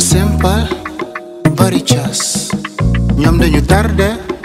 simple bari cas ñoom dañu tardé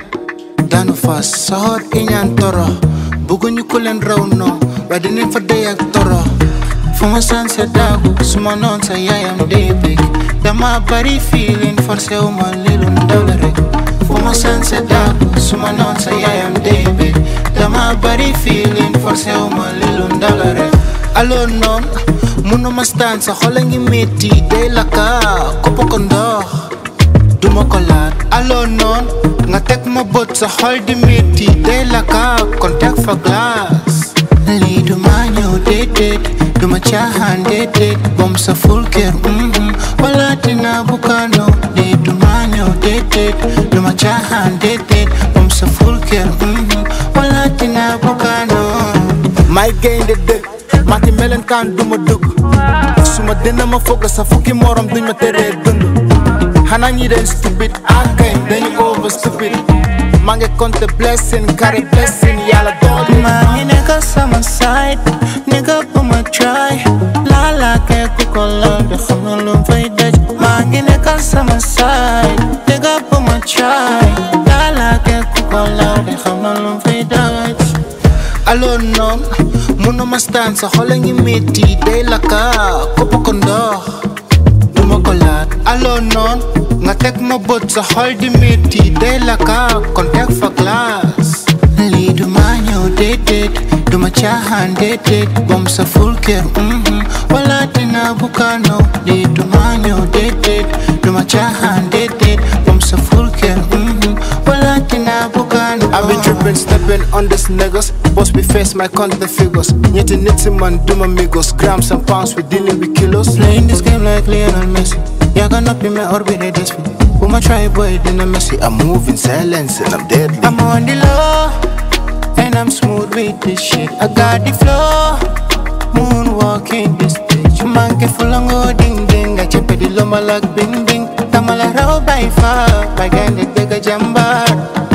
daanu fas soxor iñaan toro bëgguñu ku leen raw noo waaye dinañ fa dey ak toro fu ma sanse daagu su ma noon sa yaayam dey bég dama bari feeling forcé wu ma lilu ndaw la rek fu ma sanse daagu su ma noon sa yaayam dey bég dama bari feeling forcé wu ma lilu ndaw la rek alors noon munu ma staan sa xol a ngi metti day lakka koppa ko ndox duma ko laat alors noon nga teg ma bët sa xol di metti day lakka kon teg fa glace lii duma ñëw déedéet duma caaxaan déedéet bom sa ful kër mhm wala dina bukano lii duma ñëw déedéet duma caaxaan déedéet bom sa ful kër mhm wala dina bukano may gaynde dëgg mati melenkaan duma dugg suma dina ma fogg sa fukki morom duñ ma teree dund xanaa ñi den stupid akay dañu over stupid maa ngi compte blessing carry blessing yàlla dool maa ngi nekk sama side nigga bu ma try laala kee ku ko laal de xam na lu fay daj maa ngi nekk sama side nigga bu ma try laala kee ku ko laal de xam na lu fay daj alors noon munu ma staan sa xol a ngi metti day lakka koppa ko ndox duma ko laat alors noon nga teg ma bët sa xol di metti day lakka kon teg fa glace lii duma ñëw déedéet duma caaxaan déedéet bom sa ful kër mhm wala dina bukano lii duma ñëw déedéet duma caaxaan déedéet bom sa ful kër mhm wala dina bukano I've been tripping, stepping on this niggas Boss we face my content figures ñetti nit si man duma migos grams and pounds we dealing with kilos Playing this game like Lionel Messi Yaga nappi me orbit this me Bu ma try boy dina Messi I'm moving silence and I'm deadly I'm on the low And I'm smooth with this shit I got the flow Moonwalking this bitch Monkey full on go ding ding I chip di loma like bing bing Tamala raw by far By gande dega jambar